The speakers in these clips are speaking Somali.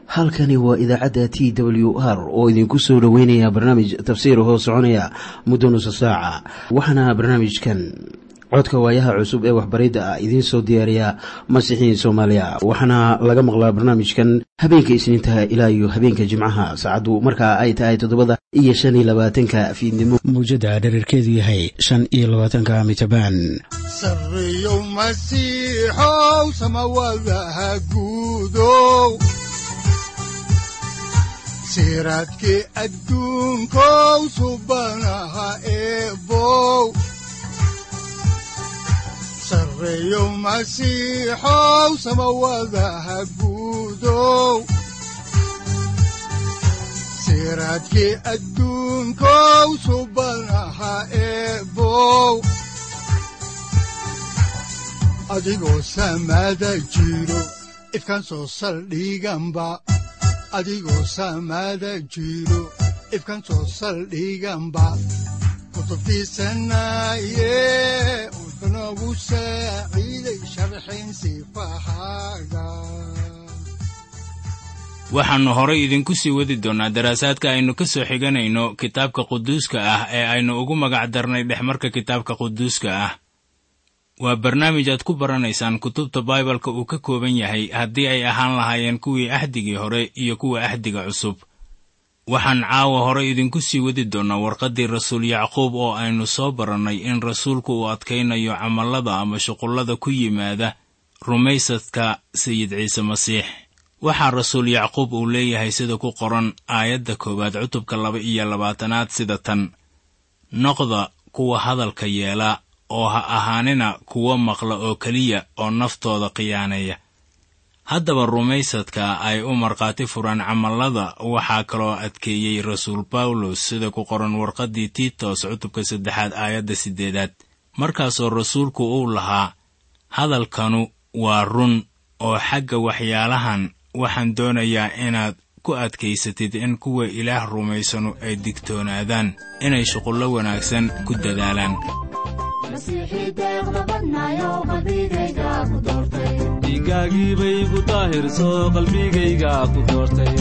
halkani waa idaacadda t w r oo idinku soo dhoweynaya barnaamij tafsiir hoo soconaya muddo nusa saaca waxaana barnaamijkan codka waayaha cusub ee waxbaridda ah idiin soo diyaariya masiixiin soomaaliya waxaana laga maqlaa barnaamijkan habeenka isniintaha ilaa iyo habeenka jimcaha saacaddu markaa ay tahay toddobada iyo shan iyo labaatanka fiidnimo mawjadda dhererkeedu yahay shan iyo labaatanka mitrbaan sareyow masiixow samawadaha guudow siraadkii adduunkow subanaha eebow sareyow masiixow samawadaha guudow siraadkii adduunkow subanaha eebow adigoo samada jiro ifkaan soo saldhiganba adigoo saamaada jiro ifkan soo saldhiganba kutubtiisanaaye wuxunogu saaciiday sharxin sifahaaga waxaannu horay idinku sii wadi doonnaa daraasaadka aynu ka soo xiganayno kitaabka quduuska ah ee aynu ugu magac darnay dhexmarka kitaabka quduuska ah waa barnaamij aad ku baranaysaan kutubta baibalka uu ka kooban yahay haddii ay ahaan lahaayeen kuwii ahdigii hore iyo kuwa ahdiga cusub waxaan caawa hore idinku sii wadi doonnaa warqaddii rasuul yacquub oo aynu soo barannay in rasuulku uu adkaynayo camallada ama shuqullada ku yimaada rumaysadka sayid ciise masiix waxaa rasuul yacquub uu leeyahay sida ku qoran aayadda koowaad cutubka laba iyo labaatanaad sida tan noqda kuwa hadalka yeela oo ha ahaanina kuwo maqla oo keliya oo naftooda khiyaaneeya haddaba rumaysadka ay u markhaati furaan camallada waxaa kaloo adkeeyey rasuul bawlos sida ku qoran warqaddii tiitos cutubka saddexaad aayadda siddeedaad markaasoo rasuulku uu lahaa hadalkanu waa run oo xagga waxyaalahan waxaan doonayaa inaad ku adkaysatid in kuwa ilaah rumaysanu ay digtoonaadaan inay shuqullo wanaagsan ku dadaalaan dhiiggaagii bay ku daahirso qalbigayga ku doortay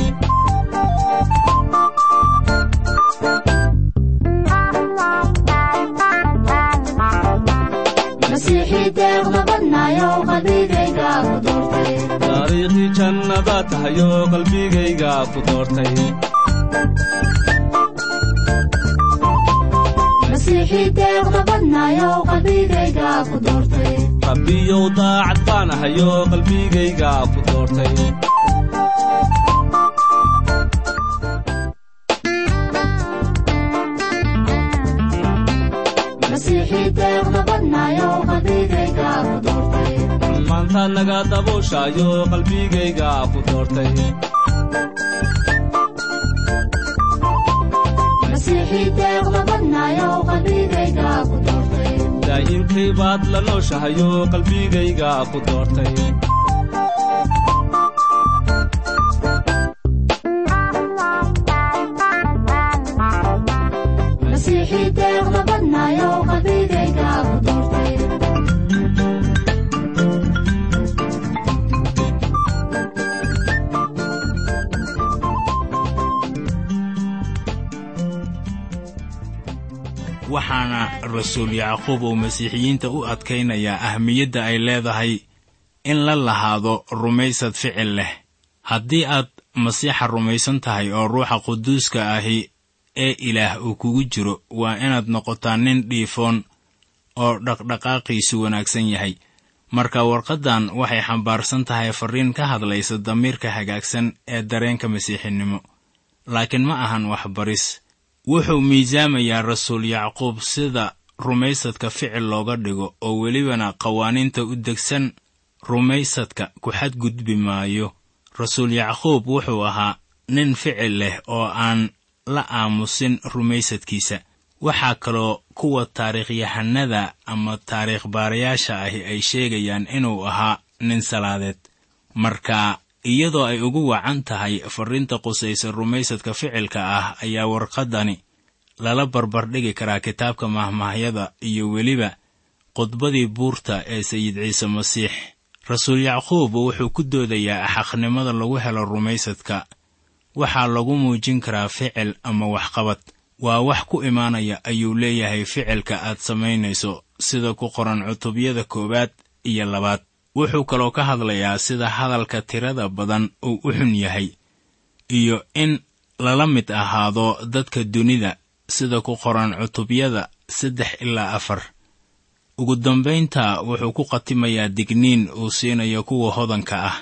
taariikhdii jannada tahayo qalbigayga ku doortay rabbiyow daacad baan ahayo qalbigayga ku doortay maantaad naga dabuushaayo qalbigayga ku doortay daa'imkay baad la nooshahayo qalbigayga ku doortay waxaana rasuul yacquub uu masiixiyiinta u adkaynayaa ahmiyadda ay leedahay in la lahaado rumaysad ficil leh haddii aad masiixa rumaysan tahay oo ruuxa quduuska ahi ee ilaah uu kugu jiro waa inaad noqotaa nin dhiifoon oo dhaqdhaqaaqiisu wanaagsan yahay marka warqaddan waxay xambaarsan tahay farriin ka hadlaysa damiirka hagaagsan ee dareenka masiixinimo laakiin ma ahan waxbaris wuxuu miisaamayaa rasuul yacquub sida rumaysadka ficil looga dhigo oo welibana qawaaniinta u degsan rumaysadka ku xadgudbi maayo rasuul yacquub wuxuu ahaa nin ficil leh oo aan la aamusin rumaysadkiisa waxaa kaloo kuwa taariikhyahannada ama taariikh baarayaasha ahi ay sheegayaan inuu ahaa nin salaadeed marka iyadoo ay ugu wacan tahay farriinta qusaysa rumaysadka ficilka ah ayaa warqaddani lala barbardhigi karaa kitaabka mahmaahyada iyo weliba khudbadii buurta ee sayid ciise masiix rasuul yacquub wuxuu ku doodayaa xaqnimada lagu helo rumaysadka waxaa lagu muujin karaa ficil ama waxqabad waa wax ku imaanaya ayuu leeyahay ficilka aad samaynayso sida ku qoran cutubyada koowaad iyo labaad wuxuu kaloo ka hadlayaa sida hadalka tirada badan uu u xun yahay iyo in lala mid ahaado dadka dunida sida ku qoran cutubyada saddex ilaa afar ugu dambaynta wuxuu ku khatimayaa digniin uu siinayo kuwa hodanka ah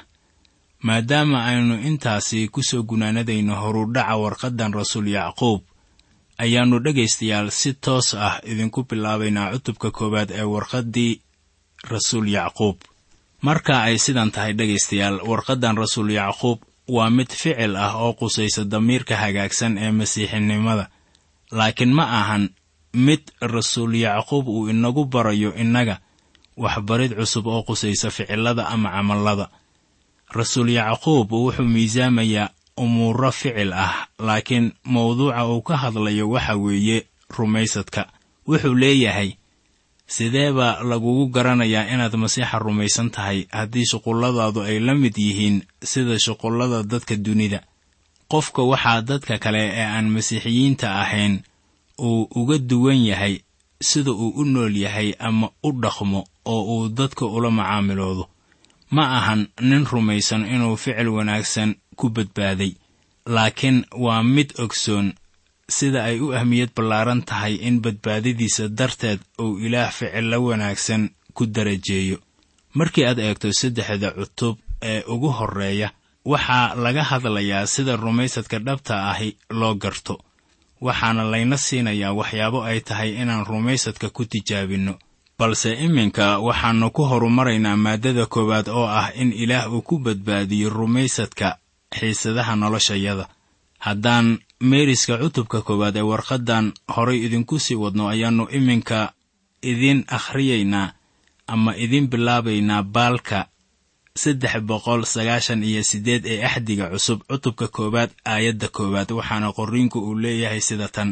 maadaama aynu intaasi ku soo gunaanadayno horudhaca warqaddan rasuul yacquub ayaannu dhegaystayaal si toos ah idinku bilaabaynaa cutubka koowaad ee warqaddii rasuul yacquub marka ay sidan tahay dhegaystayaal warqaddan rasuul yacquub waa mid ficil ah oo qusaysa damiirka hagaagsan ee masiixinimada laakiin ma ahan mid rasuul yacquub uu inagu barayo innaga waxbarid cusub oo qusaysa ficillada ama camallada rasuul yacquub wuxuu miisaamayaa umuuro ficil ah laakiin mawduuca uu ka hadlayo waxa weeye rumaysadka wuxuu leeyahay sidee baa lagugu garanayaa inaad masiixa rumaysan tahay haddii shuqulladaadu ay la mid yihiin sida shuqullada dadka dunida qofka waxaa dadka kale ee aan masiixiyiinta ahayn uu uga duwan yahay sida uu u nool yahay ama u dhaqmo oo uu dadka ula macaamiloodo ma ahan nin rumaysan inuu ficil wanaagsan ku badbaaday laakiin waa mid ogsoon sida ay u ahmiyad ballaaran tahay in badbaadadiisa darteed uu ilaah ficillo wanaagsan ku darajeeyo markii aad eegto saddexda cutub ee ugu horreeya waxaa laga hadlayaa sida rumaysadka dhabta ahi loo garto waxaana layna siinayaa waxyaabo ay tahay inaan rumaysadka ku tijaabinno balse iminka waxaannu ku horumaraynaa maaddada koowaad oo ah in ilaah uu ku badbaadiyo rumaysadka xiisadaha noloshayada haddaan meeriska cutubka koowaad ee warqaddan horay idinku sii wadno ayaannu iminka idin akhriyaynaa ama idin bilaabaynaa baalka saddex boqol sagaashan iyo siddeed ee axdiga cusub cutubka koowaad aayadda koowaad waxaana qorriinku uu leeyahay sida tan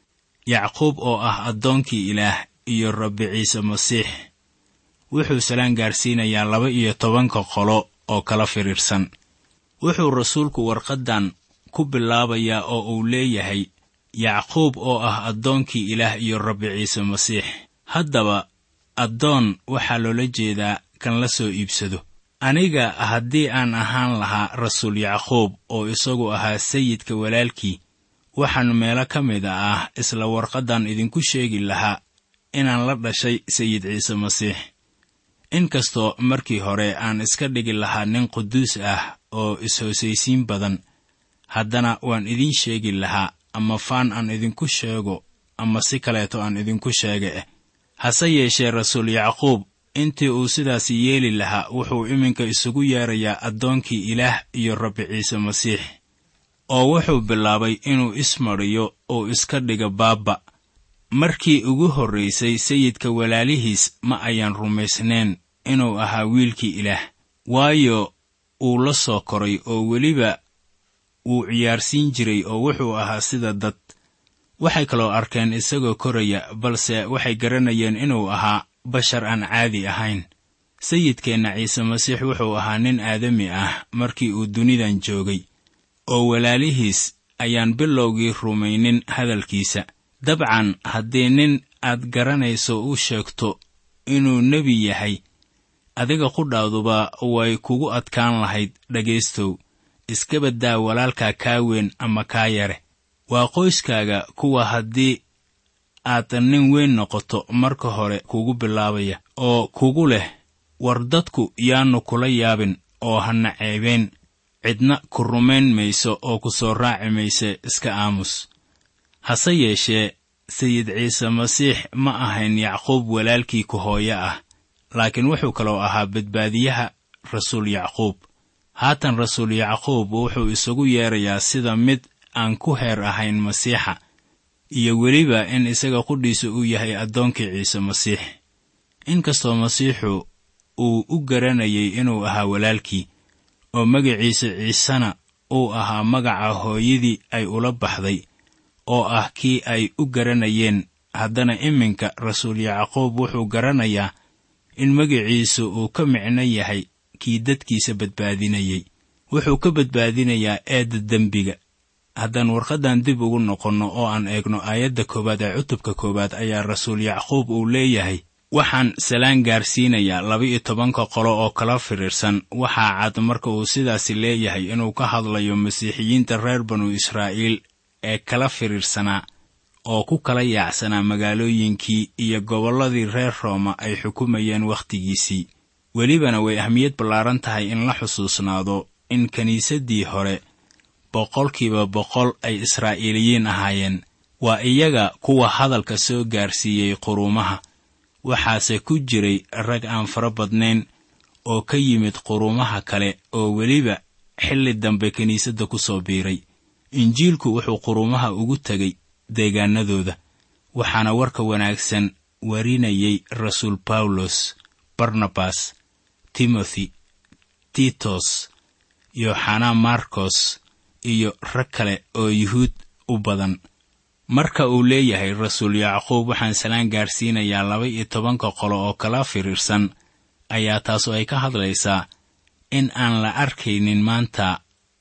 yacquub oo ah addoonkii ilaah iyo rabbi ciise masiix wuxuu salaan gaarsiinayaa laba iyo tobanka qolo oo kala firiirsan wuxuu rasuulku warqaddan ku bilaabayaa oo uu leeyahay yacquub oo ah addoonkii ilaah iyo rabbi ciise masiix haddaba addoon waxaa loola jeedaa kan la soo iibsado aniga haddii aan ahaan lahaa rasuul yacquub oo isagu ahaa sayidka walaalkii waxaan meelo ka mid ah isla warqaddan idinku sheegi lahaa inaan la dhashay sayid ciise masiix inkastoo markii hore aan iska dhigi lahaa nin quduus ah oo is-hoosaysiin badan haddana waan idiin sheegi lahaa ama faan aan idinku sheego ama si kaleeto aan idinku sheega eh hase yeeshee rasuul yacquub intii uu sidaasi yeeli lahaa wuxuu iminka isugu yeerayaa addoonkii ilaah iyo rabbi ciise masiix oo wuxuu bilaabay inuu ismariyo uu iska dhiga baabba markii ugu horraysay sayidka walaalihiis ma ayaan rumaysnayn inuu ahaa wiilkii ilaah waayo uu la soo koray oo weliba wuu ciyaarsiin jiray oo wuxuu ahaa sida dad waxay kaloo arkeen isagoo koraya balse waxay garanayeen inuu ahaa bashar aan caadi ahayn sayidkeenna ciise masiix wuxuu ahaa nin aadami ah markii uu dunidan joogay oo walaalihiis ayaan bilowgii rumaynin hadalkiisa dabcan haddii nin aad garanayso u sheegto inuu nebi yahay adiga qudhaaduba way kugu adkaan lahayd dhegaystow iska baddaa walaalkaa kaa weyn ama kaa yare waa qoyskaaga kuwa haddii aad nin weyn noqoto marka hore kugu bilaabaya oo kugu leh war dadku yaannu kula yaabin oo hana ceebayn cidna ku rumayn mayso oo ku soo raaci mayse iska aamus hase yeeshee sayid ciise masiix ma ahayn yacquub walaalkii ku hooyo ah laakiin wuxuu kaloo ahaa badbaadiyaha rasuul yacquub haatan rasuul yacquub wuxuu isagu yeerayaa sida mid aan ku heer ahayn masiixa iyo weliba in isaga qudhiisa uu yahay addoonkii ciise masiix inkastoo masiixu uu u garanayay inuu ahaa walaalkii oo magaciisa ciisena uu ahaa magaca hooyadii ay ula baxday oo ah kii ay u garanayeen haddana iminka rasuul yacquub wuxuu garanayaa in magiciisu uu ka micno yahay kii dadkiisa badbaadinayey wuxuu ka badbaadinayaa eedda dembiga haddaan warqaddan dib ugu noqonno oo aan eegno aayadda koowaad ee cutubka koowaad ayaa rasuul yacquub uu leeyahay waxaan salaan gaarsiinayaa laba-iyo tobanka qolo oo kala firiirsan waxaa cad marka uu sidaasi leeyahay inuu ka hadlayo masiixiyiinta reer banu israa'iil ee kala firiirsanaa oo ku kala yaacsanaa magaalooyinkii iyo gobolladii reer rooma ay xukumayeen wakhtigiisii welibana way ahmiyad ballaaran tahay in la xusuusnaado in kiniisaddii hore boqolkiiba boqol ay israa'iiliyiin ahaayeen waa iyaga kuwa hadalka soo gaarsiiyey quruumaha waxaase ku jiray rag aan fara badnayn oo ka yimid quruumaha kale oo weliba xilli dambe kiniisadda ku soo biiray injiilku wuxuu quruumaha ugu tegay deegaanadooda waxaana warka wanaagsan warinayay rasuul bawlos barnabas timothy titos yoxanaa markos iyo rag kale oo yuhuud u badan marka uu leeyahay rasuul yacquub waxaan salaan gaarsiinayaa laba iyo tobanka qolo oo kala firiirsan ayaa taasu ay ka hadlaysaa in aan la arkaynin maanta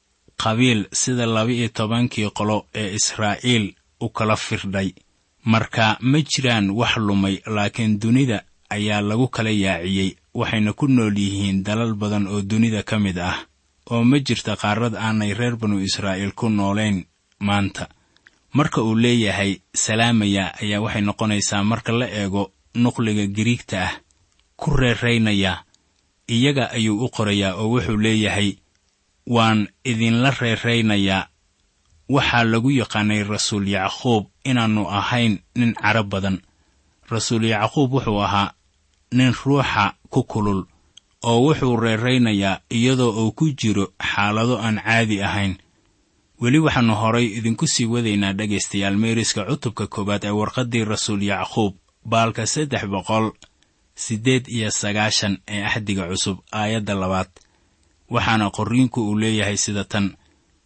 qabiil sida laba-iyo tobankii qolo ee israa'iil u kala firdhay marka ma jiraan wax lumay laakiin dunida ayaa lagu kala yaaciyey waxayna ku nool yihiin dalal badan oo dunida ka mid ah oo ma jirta qaarad aanay reer banu israa'iil ku noolayn maanta marka uu leeyahay salaamaya ayaa waxay noqonaysaa marka la eego nuqliga giriigta ah ku reeraynaya iyaga ayuu u qorayaa oo wuxuu leeyahay waan idinla reeraynayaa waxaa lagu yaqaanay rasuul yacquub inaannu ahayn nin cara badan rasuul yacquub wuxuu ahaa nin ruuxa ku kulul oo wuxuu reeraynayaa iyadoo uu ku jiro xaalado aan caadi ahayn weli waxaannu horay idinku sii wadaynaa dhegaystayaal meeriska cutubka koowaad ee warqaddii rasuul yacquub baalka saddex boqol siddeed iyo sagaashan ee axdiga cusub aayadda labaad waxaana qorriinku uu leeyahay sida tan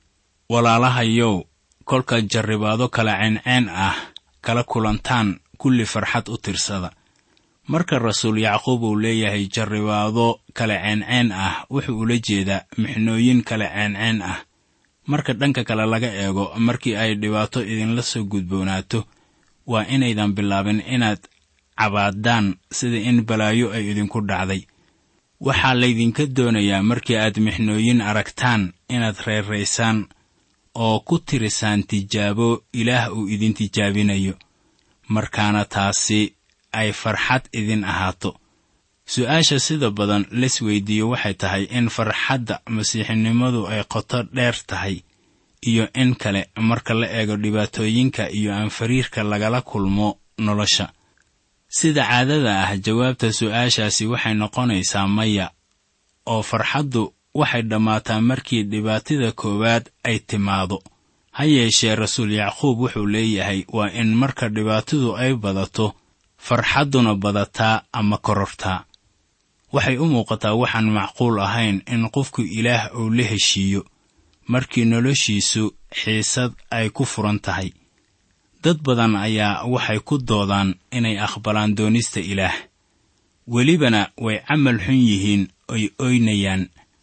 walaalahayow kolka jarribaado kala ceenceen ah kala kulantaan kulli farxad u tirsada marka rasuul yacquub uu leeyahay jarribaado kala ceenceen ah wuxuu ula jeedaa mixnooyin kala ceenceen ah marka dhanka kale laga eego markii ay dhibaato idinla soo gudboonaato waa inaydan bilaabin inaad cabaadaan sida in balaayo ay idinku dhacday waxaa laydinka doonayaa markii aad mixnooyin aragtaan inaad reeraysaan oo ku tirisaan tijaabo ilaah uu idin tijaabinayo markaana taasi ay farxad idin ahaato su-aasha sida badan las weydiiyo waxay tahay in farxadda masiixinimadu ay qoto dheer tahay iyo in kale marka la eego dhibaatooyinka iyo aanfariirka lagala kulmo nolosha sida caadada ah jawaabta su-aashaasi waxay noqonaysaa maya oo farxaddu waxay dhammaataa markii dhibaatida koowaad ay timaado ha yeeshee rasuul yacquub wuxuu leeyahay waa in marka dhibaatadu ay badato farxadduna badataa ama korortaa waxay u muuqataa waxaan macquul ahayn in qofku ilaah uu la heshiiyo markii noloshiisu xiisad ay ku furan tahay dad badan ayaa waxay ku doodaan inay aqbalaan doonista ilaah welibana way camal xun yihiin oy oynayaan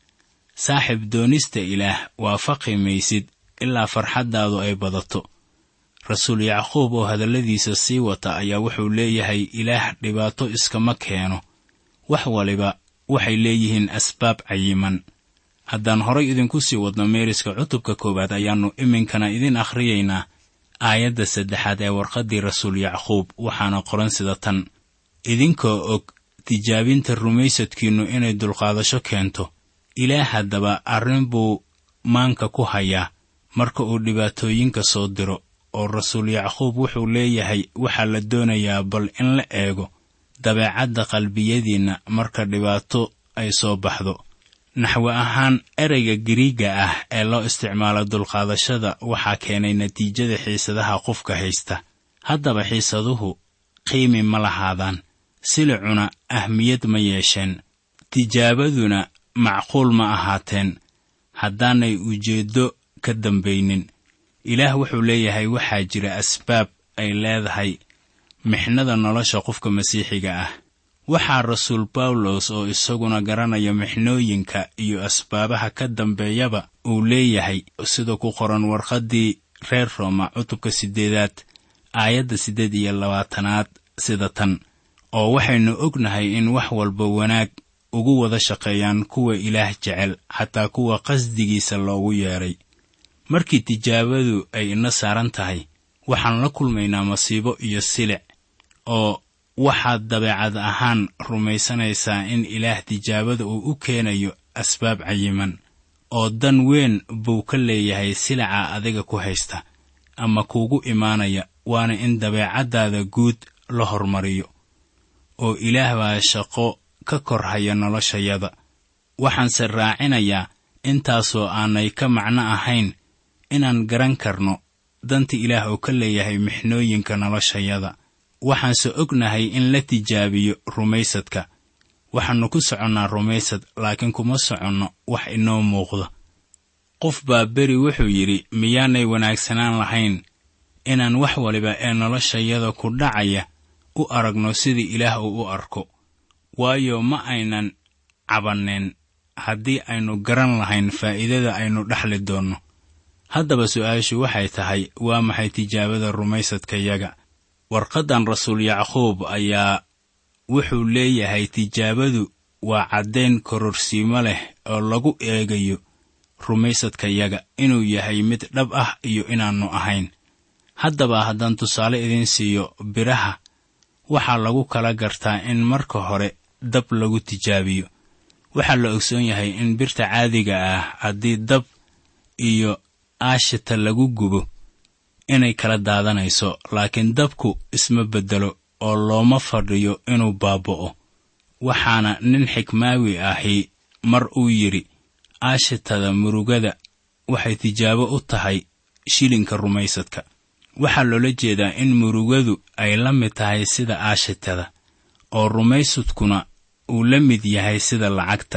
saaxib doonista ilaah waafaqi maysid ilaa farxaddaadu ay badato rasuul yacquub oo hadalladiisa sii wata ayaa wuxuu leeyahay ilaah dhibaato iskama keeno wax waliba waxay leeyihiin asbaab cayiman haddaan horay idinku sii wadno meeriska cutubka koowaad ayaannu iminkana idin akhriyaynaa aayadda saddexaad ee warqaddii rasuul yacquub waxaana qoran sida tan idinkoo og tijaabinta rumaysadkiinnu inay dulqaadasho keento ilaah haddaba arrin buu maanka ku hayaa marka uu dhibaatooyinka soo diro oo rasuul yacquub wuxuu leeyahay waxaa la doonayaa bal in la eego dabeecadda qalbiyadiinna marka dhibaato ay soo baxdo naxwe ahaan ereyga giriigga ah ee loo isticmaalo dulqaadashada waxaa keenay natiijada xiisadaha qofka haysta haddaba xiisaduhu qiimi ma lahaadaan silicuna ahmiyad ma yeesheen tijaabaduna macquul ma ahaateen haddaanay ujeeddo ka dambaynin ilaah wuxuu leeyahay waxaa jira asbaab ay leedahay mixnada nolosha qofka masiixiga ah waxaa rasuul bawlos oo isaguna garanaya mixnooyinka iyo asbaabaha ka dambeeyaba uu leeyahay sida ku qoran warqaddii reer rooma cutubka siddeedaad aayadda siddeed iyo labaatanaad sida tan oo waxaynu ognahay in wax walba wanaag ugu wada shaqeeyaan kuwa ilaah jecel xataa kuwa qasdigiisa loogu yeedhay markii tijaabadu ay ina saaran tahay waxaan la kulmaynaa masiibo iyo silic oo waxaad dabeecad ahaan rumaysanaysaa in ilaah tijaabada uu u keenayo asbaab cayiman oo dan weyn buu ka leeyahay silica adiga ku haysta ama kuugu imaanaya waana in dabeecaddaada guud la hormariyo oo ilaah baa shaqo ka kor haya noloshayada waxaanse raacinayaa intaasoo aanay ka macno ahayn inaan garan karno danta ilaah oo ka leeyahay mixnooyinka noloshayada waxaanse ognahay in la tijaabiyo rumaysadka waxaannu ku soconnaa rumaysad laakiin kuma soconno wax inoo muuqda qof baa beri wuxuu yidhi miyaanay wanaagsanaan lahayn inaan wax waliba ee noloshayada ku dhacaya u aragno sidii ilaah uu u arko waayo ma aynan cabanneen haddii aynu garan lahayn faa'iidada aynu dhexli doonno haddaba su'aashu waxay tahay waa maxay tijaabada rumaysadkayaga warqaddan rasuul yacquub ayaa wuxuu leeyahay tijaabadu waa caddayn kororsiimo leh oo lagu eegayo rumaysadkayaga inuu yahay mid dhab ah iyo inaannu ahayn haddaba haddaan tusaale idiin siiyo biraha waxaa lagu kala gartaa in marka hore dab lagu tijaabiyo waxaa la ogsoon yahay in birta caadiga ah haddii dab iyo aashita lagu gubo inay kala daadanayso laakiin dabku isma beddelo oo looma fadhiyo inuu baaba'o waxaana nin xikmaawi ahi mar uu yidhi aashitada murugada waxay tijaabo u tahay shilinka rumaysadka waxaa loola jeedaa in murugadu ay la mid tahay sida aashitada oo rumaysadkuna uu la mid yahay sida lacagta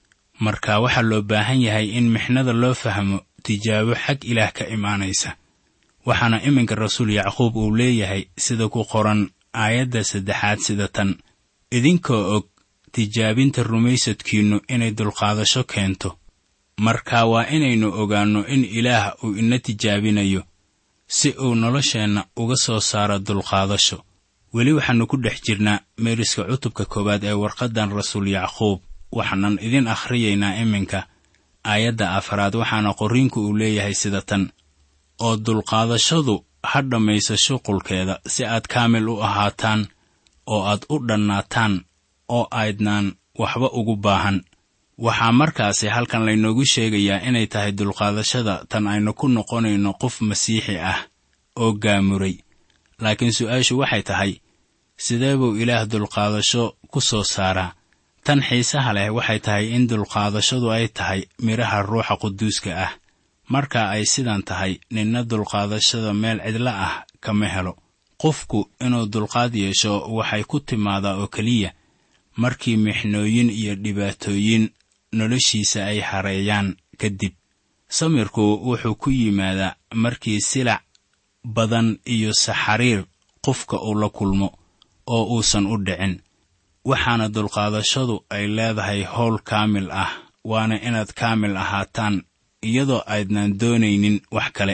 marka waxaa loo baahan yahay in mixnada loo fahmo tijaabo xag ilaah ka imaanaysa waxaana iminka rasuul yacquub uu leeyahay sida ku qoran aayadda saddexaad sida tan idinkoo og tijaabinta rumaysadkiinnu inay dulqaadasho keento marka waa inaynu ogaanno in ilaah uu ina tijaabinayo si uu nolosheenna uga soo saaro dulqaadasho weli waxaannu ku dhex jirnaa meeriska cutubka koowaad ee warqaddan rasuul yacquub waxaanan idin akhriyaynaa iminka aayadda afaraad waxaana qorriinku uu leeyahay sida tan oo dulqaadashadu ha dhammayso shuqulkeeda si aad kaamil u ahaataan oo aad u dhannaataan oo aydnaan waxba ugu baahan waxaa markaasi halkan laynoogu sheegayaa inay tahay dulqaadashada tan aynu ku noqonayno qof masiixi ah oo gaamuray laakiin su'aashu waxay tahay sidee buu ilaah dulqaadasho ku soo saaraa tan xiisaha leh waxay tahay in dulqaadashadu ay tahay midhaha ruuxa quduuska ah marka ay sidan tahay ninna dulqaadashada meel cidla ah kama helo qofku inuu dulqaad yeesho waxay ku timaadaa oo keliya markii mixnooyin iyo dhibaatooyin noloshiisa ay hareeyaan kadib samirku wuxuu ku yimaadaa markii silac badan iyo saxariir qofka uu la kulmo oo uusan u dhicin waxaana dulqaadashadu ay leedahay howl kaamil ah waana inaad kaamil ahaataan iyadoo aydnaan doonaynin wax kale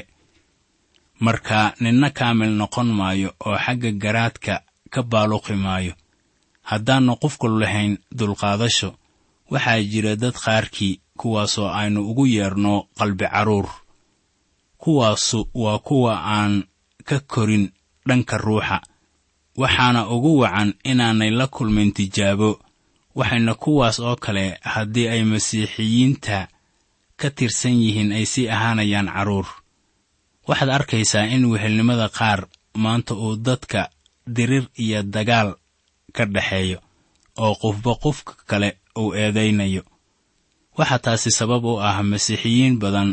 marka ninna kaamil noqon maayo oo xagga garaadka ka baaluqi maayo haddaannu qofku lahayn dulqaadasho waxaa jira dad qaarkii kuwaasoo aynu ugu yeerno qalbi carruur kuwaasu waa kuwa aan ka korin dhanka ruuxa waxaana ugu wacan inaanay la kulmin tijaabo waxayna kuwaas oo kale haddii ay masiixiyiinta ka tirsan yihiin ay sii ahaanayaan carruur waxaad arkaysaa in wehelnimada qaar maanta uu dadka dirir iyo dagaal ka dhexeeyo oo qofba qofka kale uu eedaynayo waxaa taasi sabab u ah masiixiyiin badan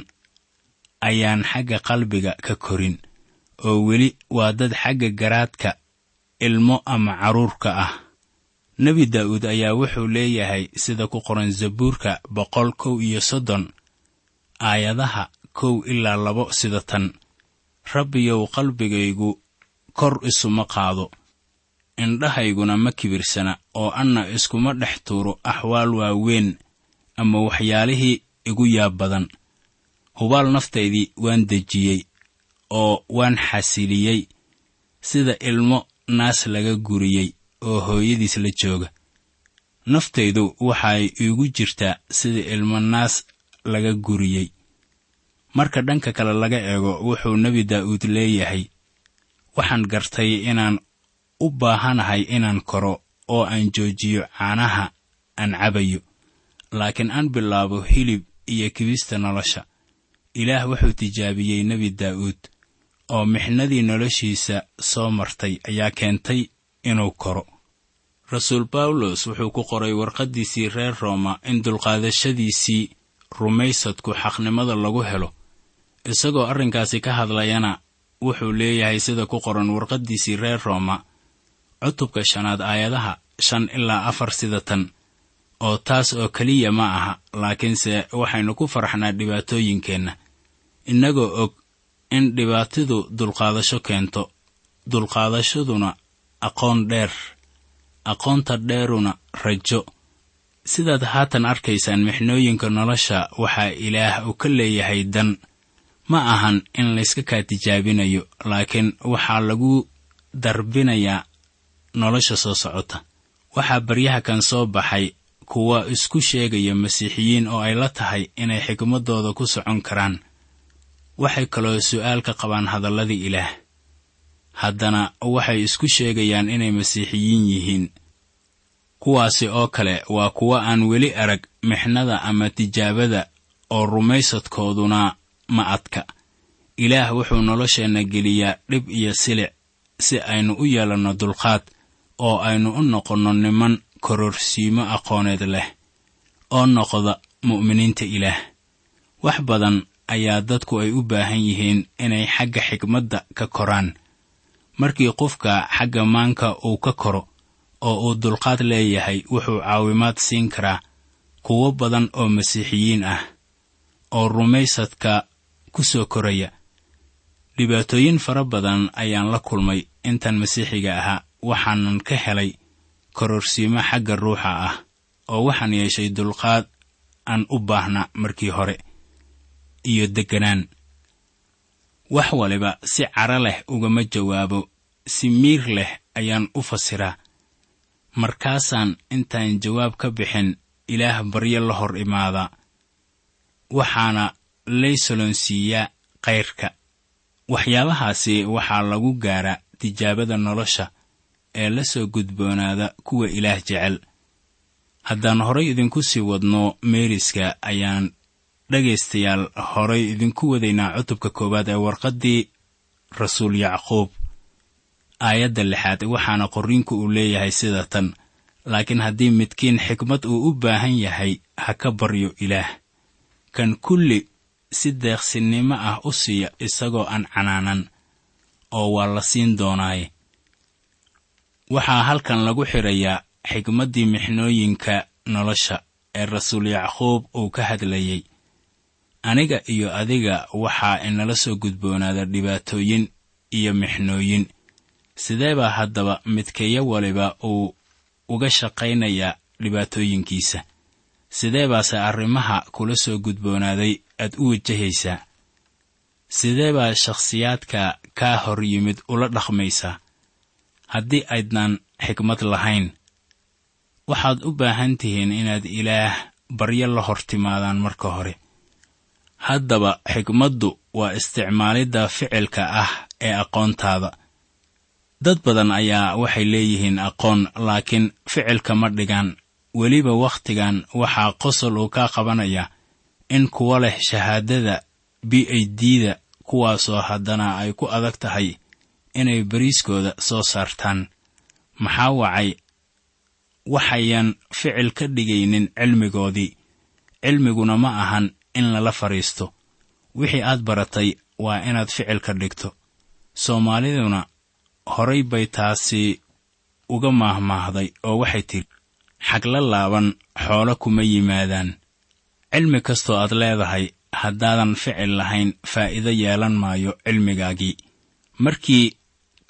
ayaan xagga qalbiga ka korin oo weli waa dad xagga garaadka ilmo ama carruurka ah nebi daa'uud ayaa wuxuu leeyahay sida ku qoran zabuurka boqol kow iyo soddon aayadaha kow ilaa labo sida tan rabbiyow qalbigaygu kor isuma qaado indhahayguna ma kibirsana oo anna iskuma dhex tuuro axwaal waaweyn ama waxyaalihii igu yaab badan hubaal naftaydii waan dejiyey oo waan xasiliyey sida ilmo naas laga guriyey oo hooyadiis la jooga naftaydu waxay iigu jirtaa sida ilmo naas laga guriyey marka dhanka kale laga eego wuxuu nebi daa'uud leeyahay waxaan gartay inaan u baahanahay inaan koro oo aan joojiyo caanaha aan cabayo laakiin aan bilaabo hilib iyo kibista nolosha ilaah wuxuu tijaabiyey nebi daa'uud oo mixnadii noloshiisa soo martay ayaa keentay inuu koro rasuul bawlos wuxuu ku qoray warqaddiisii reer rooma in dulqaadashadiisii rumaysadku xaqnimada lagu helo isagoo arrinkaasi ka hadlayana wuxuu leeyahay sida ku qoran warqaddiisii reer rooma cutubka shanaad aayadaha shan ilaa afar sida tan oo taas oo keliya ma aha laakiinse waxaynu ku farxnaa dhibaatooyinkeenna innagoo og in dhibaatidu dulqaadasho keento dulqaadashaduna aqoon dheer aqoonta dheeruna rajo sidaad haatan arkaysaan mixnooyinka nolosha waxaa ilaah uu ka leeyahay dan ma ahan in layska kaa tijaabinayo laakiin waxaa lagu darbinayaa nolosha soo socota waxaa baryaha kan soo baxay kuwa isku sheegaya masiixiyiin oo ay la tahay inay xikmaddooda ku socon karaan waxay kaloo su'aal ka qabaan hadalladii ilaah haddana waxay isku sheegayaan inay masiixiyiin yihiin kuwaasi oo kale waa kuwa aan weli arag mixnada ama tijaabada oo rumaysadkooduna ma adka ilaah wuxuu nolosheenna geliyaa dhib iyo silic si aynu u yeelanno dulqaad oo aynu u noqonno niman kororsiimo aqooneed leh oo noqda mu'miniinta ilaah wax badan ayaa dadku ay u baahan yihiin inay xagga xikmadda ka koraan markii qofka xagga maanka uu ka koro oo uu dulqaad leeyahay wuxuu caawimaad siin karaa kuwo badan oo masiixiyiin ah oo rumaysadka ku soo koraya dhibaatooyin fara badan ayaan la kulmay intan masiixiga ahaa waxaanan ka helay kororsiimo xagga ruuxa ah oo waxaan yeeshay dulqaad aan u baahna markii hore iyo degganaan wax waliba si cara leh ugama jawaabo si miir leh ayaan u fasiraa markaasaan intaan jawaab ka bixin ilaah baryo la hor imaadaa waxaana lay solonsiiyaa kayrka waxyaabahaasi waxaa lagu gaaraa tijaabada nolosha ee la soo gudboonaada kuwa ilaah jecel haddaan horay idinku sii wadno meeriska ayaan dhegaystayaal horay idinku wadaynaa cutubka koowaad ee warqaddii rasuul yacquub aayadda lixaad waxaana qorriinku uu leeyahay sida tan laakiin haddii midkiin xikmad uu u baahan yahay ha ka baryo ilaah kan kulli si deeqsinnimo ah u siiya isagoo aan canaanan oo waa la siin doonaaye waxaa halkan lagu xidhayaa xikmaddii mixnooyinka nolosha ee rasuul yacquub uu ka hadlayey aniga iyo adiga waxaa inala soo gudboonaada dhibaatooyin iyo mixnooyin sidee baa haddaba midkeeyo waliba uu uga shaqaynayaa dhibaatooyinkiisa sidee baase arrimaha kula soo gudboonaaday aad u wajahaysaa sidee baa shakhsiyaadka kaa hor yimid ula dhaqmaysaa haddii aydnan xikmad lahayn waxaad u baahan tihiin inaad ilaah baryo la hor timaadaan marka hore haddaba xikmaddu waa isticmaalidda ficilka ah ee aqoontaada dad badan ayaa waxay leeyihiin aqoon laakiin ficilka ma dhigaan weliba wakhtigan waxaa qosol uu kaa qabanaya in kuwa leh shahaadada b a d-da kuwaasoo haddana ay ku adag tahay inay bariiskooda soo saartaan maxaa wacay waxayan ficil ka dhigaynin cilmigoodii cilmiguna ma ahan in lala fadhiisto wixii aad baratay waa inaad ficil ka dhigto soomaaliduna horay bay taasi uga maahmaahday oo waxay tidhi xagla laaban xoolo kuma yimaadaan cilmi kastoo aad leedahay haddaadan ficil lahayn faa'iido yeelan maayo cilmigaagii markii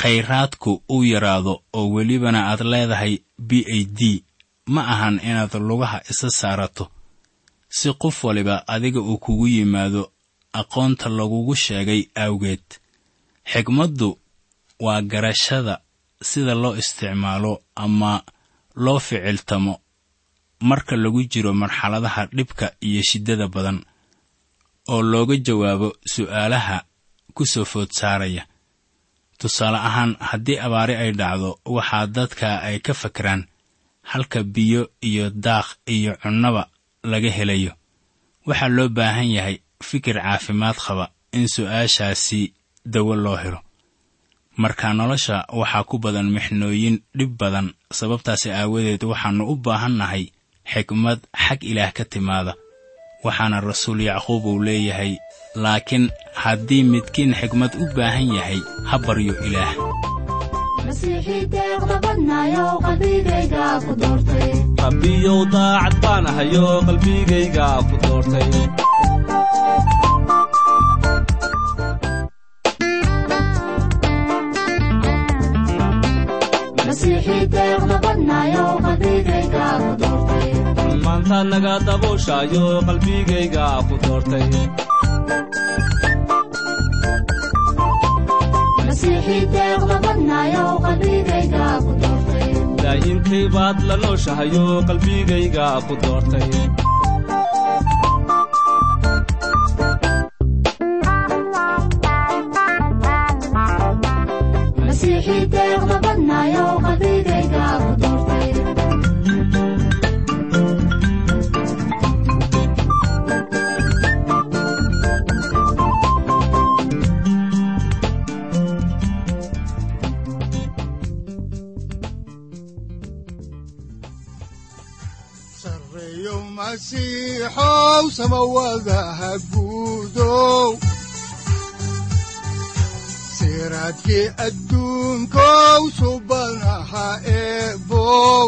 khayraadku uu yaraado oo welibana aad leedahay b a d ma ahan inaad lugaha isa saarato si qof waliba adiga uu kugu yimaado aqoonta lagugu sheegay awgeed xigmaddu waa garashada sida loo isticmaalo ama loo ficiltamo marka lagu jiro marxaladaha dhibka iyo shiddada badan oo looga jawaabo su'aalaha ku soo food saaraya tusaale ahaan haddii abaari ay dhacdo waxaa dadka ay ka fakeraan halka biyo iyo daaq iyo cunnaba laga helayo waxaa loo baahan yahay fikir caafimaad qaba in su'aashaasi dawo loo helo marka nolosha waxaa ku badan mixnooyin dhib badan sababtaasi aawadeed waxaannu u baahannahay xikmad xag ilaah ka timaada waxaana rasuul yacquub uu leeyahay laakiin haddii midkiin xikmad u baahan yahay ha baryo ilaah rabbiyow daacad baan ahayo qalbigayga ku doortay maanta naga dabuushaayo qalbigayga ku doortay daa'imkay baad la nooshahayo qalbigayga ku doortay sareeyo masiixow samawadaha guudow siraadkii adduunkow subanaha eebow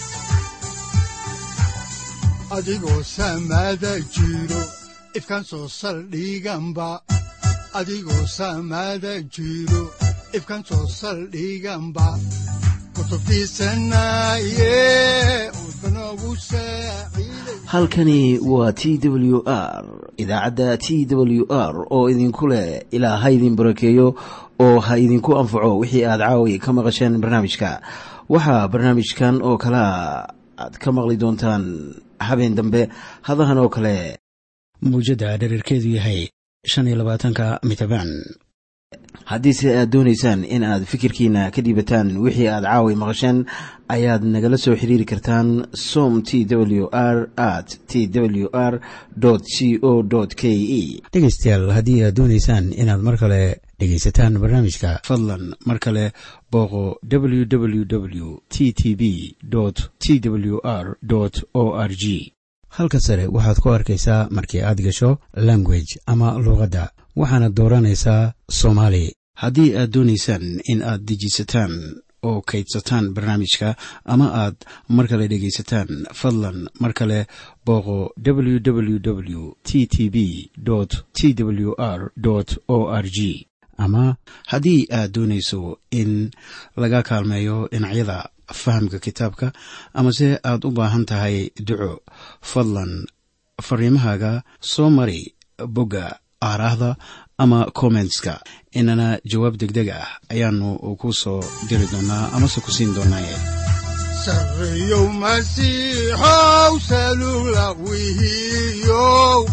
adigoo samada jiro ifkan soo saldhiganba adigoo samada jiro ifkan soo saldhiganba kutubtiisanaye udbanogu saaciiday halkani waa t w r idaacadda t w r oo idinku leh ilaa ha idin barakeeyo oo ha idinku anfaco wixii aad caawi ka maqasheen barnaamijka waxaa barnaamijkan oo kalea aad ka maqli doontaan habeen dambe hadahan oo kale muujadda dhererkeedu yahay shan iyo labaatanka mitrbaan haddiise aad doonaysaan in aad fikirkiina ka dhiibataan wixii aad caawi maqasheen ayaad nagala soo xiriiri kartaan som t w r at t w r c o k e dhegeystayaal haddii aad doonaysaan inaad mar kale dhegaysataan barnaamijka fadlan mar kale booqo www t t b t w r o r g halka sare waxaad ku arkaysaa markii aad gasho language ama luuqadda waxaana dooranaysaa soomaali haddii aad doonaysaan in aad dejisataan oo kaydsataan barnaamijka ama aad mar kale dhegaysataan fadlan mar kale booqo www t t b t w r o r g ama haddii aad doonayso in laga kaalmeeyo dhinacyada fahamka kitaabka amase aad u baahan tahay duco fadlan fariimahaaga soo mari bogga aaraahda ama kommentska inana jawaab degdeg ah ayaanu ku soo diri doonaa amase ku siin doonaaye sareeyow masiixow salula wihiyow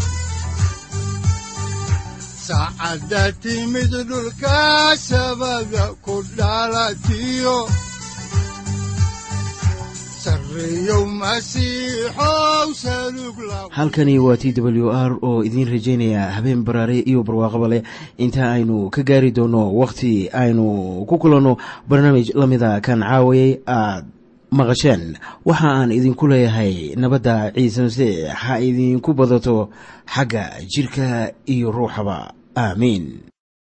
saacadda timid dhulka sabada ku dhalatiyo sareeyow masiixow salug la halkani waa t w r oo idiin rajaynaya habeen baraare iyo barwaaqaba leh inta aynu ka gaari doono wakhti aynu ku kulanno barnaamij la mida kan caawayay aad maqasheen waxa aan idinku leeyahay nabadda ciise masiix ha idinku badato xagga jidhka iyo ruuxaba aamiin